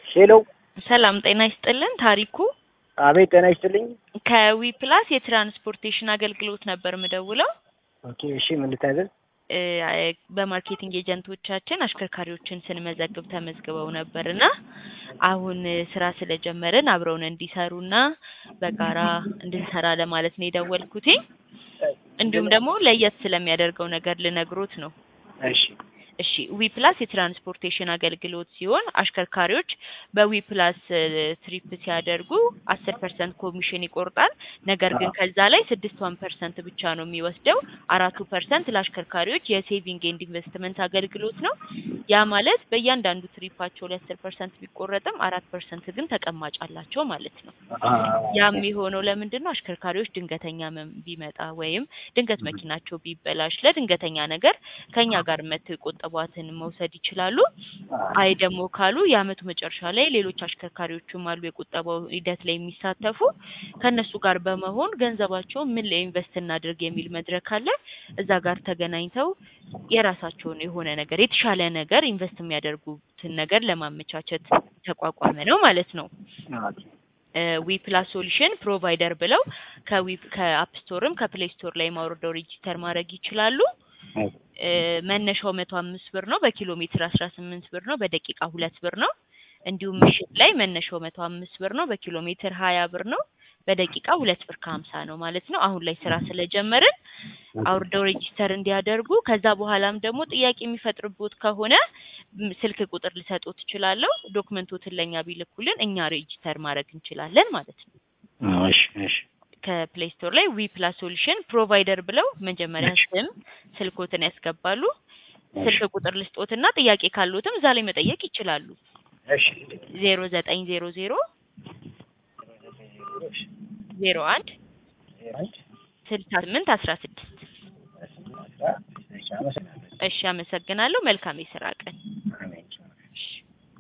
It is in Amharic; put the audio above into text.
ሄሎ ሰላም ጤና ይስጥልን። ታሪኩ አቤት ጤና ይስጥልኝ። ከዊ ፕላስ የትራንስፖርቴሽን አገልግሎት ነበር ምደውለው። ኦኬ እሺ ምን ልታዘዝ? እ በማርኬቲንግ ኤጀንቶቻችን አሽከርካሪዎችን ስንመዘግብ ተመዝግበው ነበር እና አሁን ስራ ስለጀመርን አብረውን እንዲሰሩና በጋራ እንድንሰራ ለማለት ነው የደወልኩትኝ። እንዲሁም ደግሞ ለየት ስለሚያደርገው ነገር ልነግሮት ነው። እሺ እሺ ዊ ፕላስ የትራንስፖርቴሽን አገልግሎት ሲሆን አሽከርካሪዎች በዊ ፕላስ ትሪፕ ሲያደርጉ አስር ፐርሰንት ኮሚሽን ይቆርጣል። ነገር ግን ከዛ ላይ ስድስት ዋን ፐርሰንት ብቻ ነው የሚወስደው። አራቱ ፐርሰንት ለአሽከርካሪዎች የሴቪንግ ኤንድ ኢንቨስትመንት አገልግሎት ነው። ያ ማለት በእያንዳንዱ ትሪፓቸው ላይ አስር ፐርሰንት ቢቆረጥም አራት ፐርሰንት ግን ተቀማጭ አላቸው ማለት ነው። ያም የሆነው ለምንድን ነው? አሽከርካሪዎች ድንገተኛ ህመም ቢመጣ ወይም ድንገት መኪናቸው ቢበላሽ ለድንገተኛ ነገር ከኛ ጋር መተው የቆጠቧትን መውሰድ ይችላሉ። አይ ደግሞ ካሉ የአመቱ መጨረሻ ላይ ሌሎች አሽከርካሪዎችም አሉ የቁጠባው ሂደት ላይ የሚሳተፉ ከእነሱ ጋር በመሆን ገንዘባቸውን ምን ላይ ኢንቨስት እናድርግ የሚል መድረክ አለ። እዛ ጋር ተገናኝተው የራሳቸውን የሆነ ነገር የተሻለ ነገር ኢንቨስት የሚያደርጉትን ነገር ለማመቻቸት ተቋቋመ ነው ማለት ነው። ዊ ፕላስ ሶሉሽን ፕሮቫይደር ብለው ከዊ ከአፕ ስቶርም ከፕሌይ ስቶር ላይ ማውረደው ሬጂስተር ማድረግ ይችላሉ። መነሻው መቶ አምስት ብር ነው። በኪሎ ሜትር አስራ ስምንት ብር ነው። በደቂቃ ሁለት ብር ነው። እንዲሁም ምሽት ላይ መነሻው መቶ አምስት ብር ነው። በኪሎ ሜትር ሀያ ብር ነው። በደቂቃ ሁለት ብር ከሀምሳ ነው ማለት ነው። አሁን ላይ ስራ ስለጀመርን አውርደው ሬጂስተር እንዲያደርጉ ከዛ በኋላም ደግሞ ጥያቄ የሚፈጥርቦት ከሆነ ስልክ ቁጥር ልሰጦት እችላለሁ። ዶክመንቶትን ለእኛ ቢልኩልን እኛ ሬጂስተር ማድረግ እንችላለን ማለት ነው። እሺ እሺ ከፕሌይ ስቶር ላይ ዊ ፕላስ ሶሉሽን ፕሮቫይደር ብለው መጀመሪያ ስም ስልኮትን ያስገባሉ። ስልክ ቁጥር ልስጦትና ጥያቄ ካሉትም እዛ ላይ መጠየቅ ይችላሉ። እሺ ዜሮ ዘጠኝ ዜሮ ዜሮ ዜሮ አንድ ስልሳ ስምንት አስራ ስድስት እሺ አመሰግናለሁ። መልካም የስራ ቀን